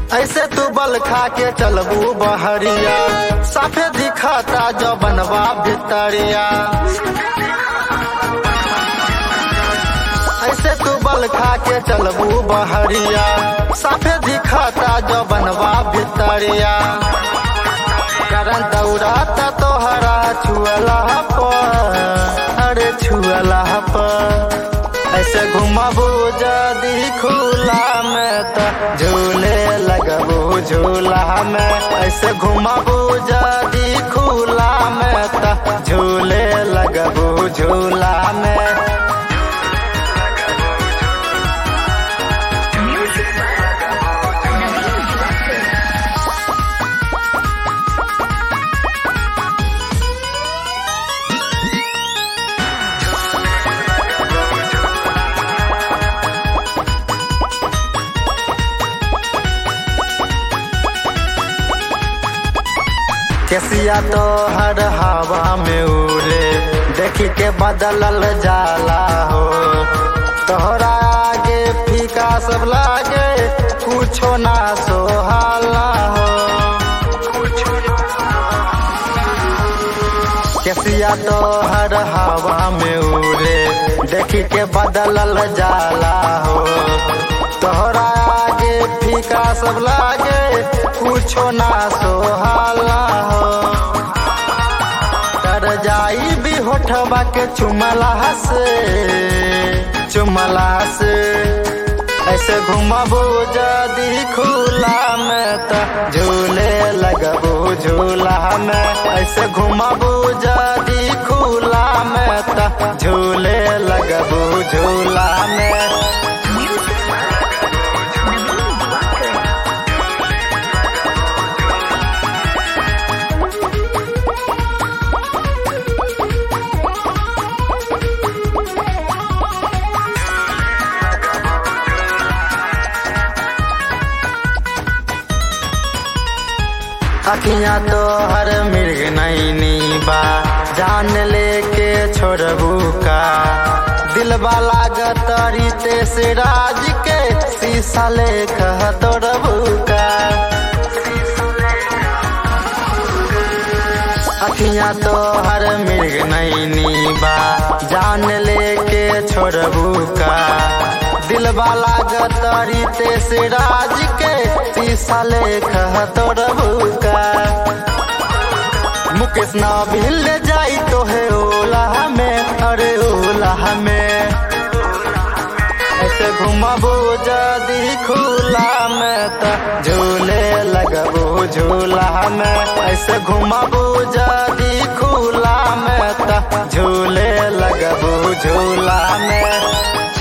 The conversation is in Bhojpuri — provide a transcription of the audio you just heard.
ऐसे तू बल खा के चलबू बहरिया साफे दिखाता जो बनवा भितरिया ऐसे तू बल खा के चलबू बहरिया साफे दिखाता जो बनवा भितरिया करन दौड़ाता तोहरा छुअला पर अरे छुअला पर ऐसे घुमाबू जदी खुला में तो झूले लगबू झूला में ऐसे घुमाबू जदी खुला में तो झूले लगबू झूला में केसिया तो हर हवा में उड़े देखी के बदलल जाला हो तोहरा आगे फीका सब लागे कुछो ना सोहाला हो केसिया तो हर हवा में उड़े देखी के बदलल जाला हो तोहरा आगे फीका सब लागे कुछो ना सोहाला हो कर जाई भी होठवा के चुमला से चुमला से ऐसे घुमबू जदी खुला में तो झूले लगबू झूला में ऐसे घुमबू जदी खुला में तो झूले लगबू झूला में अखियां तो हर मिर्ग नैनी बा जान लेके छोड़बू का दिलबा लागत रीते से राज के शीशा ले कह तोड़बू का अखियां तो हर मिर्ग नैनी बा जान लेके छोड़बू का दिलबा लागत रीते से राज के शीशा ले कह तोड़बू का मुकेश ना भी ले जाई तो है ओला में अरे ओला में ऐसे घुमाबू जदी खुला में तो झूले लगबू झूला में ऐसे घुमाबू जदी खुला में तो झूले लगबू झूला में